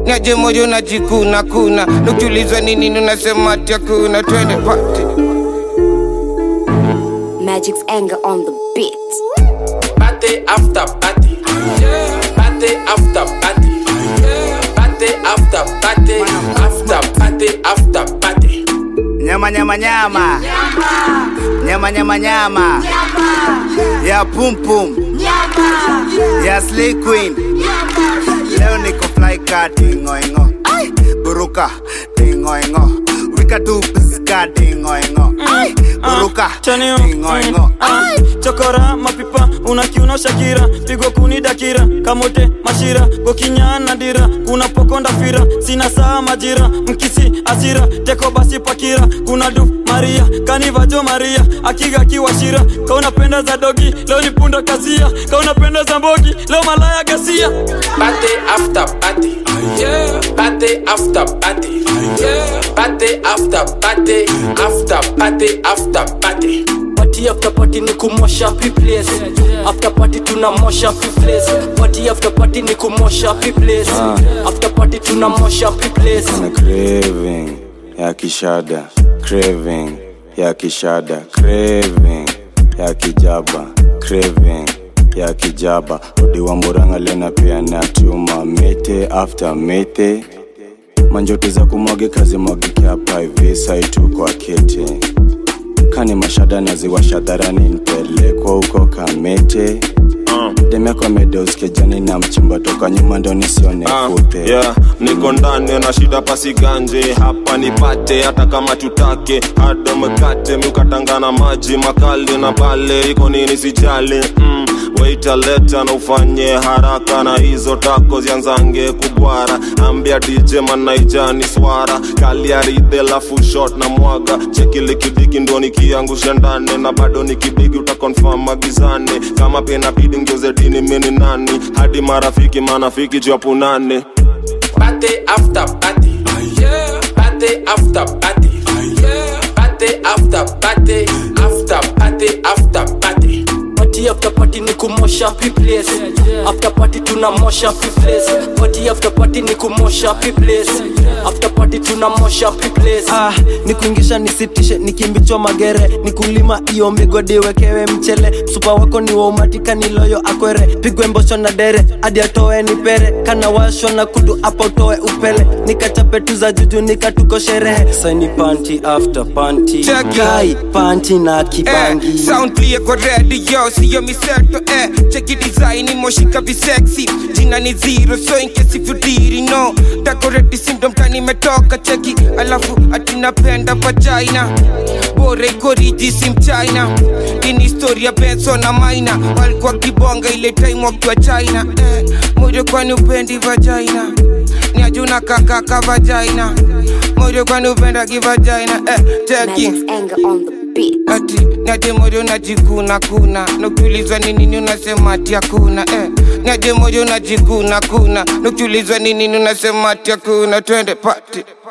Nyaje moyo unajikuna kuna Nukiulizwa nini unasema ati hakuna Twende party Magic's anger on the beat. Party after party. Party after party. Party after party. After party after party. Nyama nyama nyama. Nyama nyama nyama. Ya pum pum. Ya slay queen. Leo niko fly car dingo ingo. Buruka dingo ingo. Wika tu piska dingo ingo. Buruka chanio dingo ingo. Ay, chokora mapipa unakiuna shakira pigo kuni dakira kamote mashira gokinyana dira kuna pokonda fira sina saa majira mkisi asira teko basi pakira kuna du maria kanivajo maria akiga kiwashira kaunapenda za dogi leo ni punda kasia kaunapenda za mbogi leo malaya gasia Party after party. Party after party. Party after party. After party after party. party after party ni kumosha place after party tunamosha place party after party ni kumosha place after party tunamosha place na craving ya kishada craving ya kishada craving ya kijaba craving ya kijaba udi wa muranga lena pia na chuma mete after mete manjoto za kumwage kazi mwagikiapa hivi saitu kwa kete kani mashada naziwasha dharani nipelekwa huko kamete demekwa medeoskejani na mchimba toka nyuma ndo nisione Ah, fute yeah, niko ndani na shida pasiganje hapa nipate hata kama tutake hado mkate miukatangana maji makali na pale iko nini sijali mm, waita leta na ufanye haraka na hizo tako zianzange kubwara ambia dj manaijani swara kaliaride lafu shot na mwaga chekilikidiki ndo nikiangusha ndani na bado nikibigi utakonfam magizane kama pena bidi ngeuze dini mini nani hadi marafiki manafiki japunane Party after party. Party after party. Party after party. After party after party. party after party ni kumosha place after party tunamosha place party after party ni kumosha place after party tunamosha place ah, nikuingisha nisitishe nikimbichwa magere nikulima iyo migodi wekewe mchele msupa wako ni waumatika niloyo akwere pigwe mbosho na dere hadi atoe nipere kana washwa na kudu apa utoe upele nikachape tu za juju nikatuko sherehe saini panti after panti Check it. kai panti na kibangi eh, sound clear kwa radio siyo miseto eh, cheki design imoshika visexy jina ni zero so in case if you didn't know decorate syndrome tani imetoka cheki alafu atinapenda vagina bora iko riji si mchina ini historia benso na maina walikuwa kibonga ile time wakiwa china eh, moyo kwani upendi vagina ni ajuna kakaka vagina moyo kwani upenda kivagina eh, cheki Magic's anger on the beat. ati niaje moyo najikuna kuna nukiulizwa ni nini unasema ati hakuna eh. niaje moyo najikuna kuna nukiulizwa ni nini unasema ati hakuna twende pati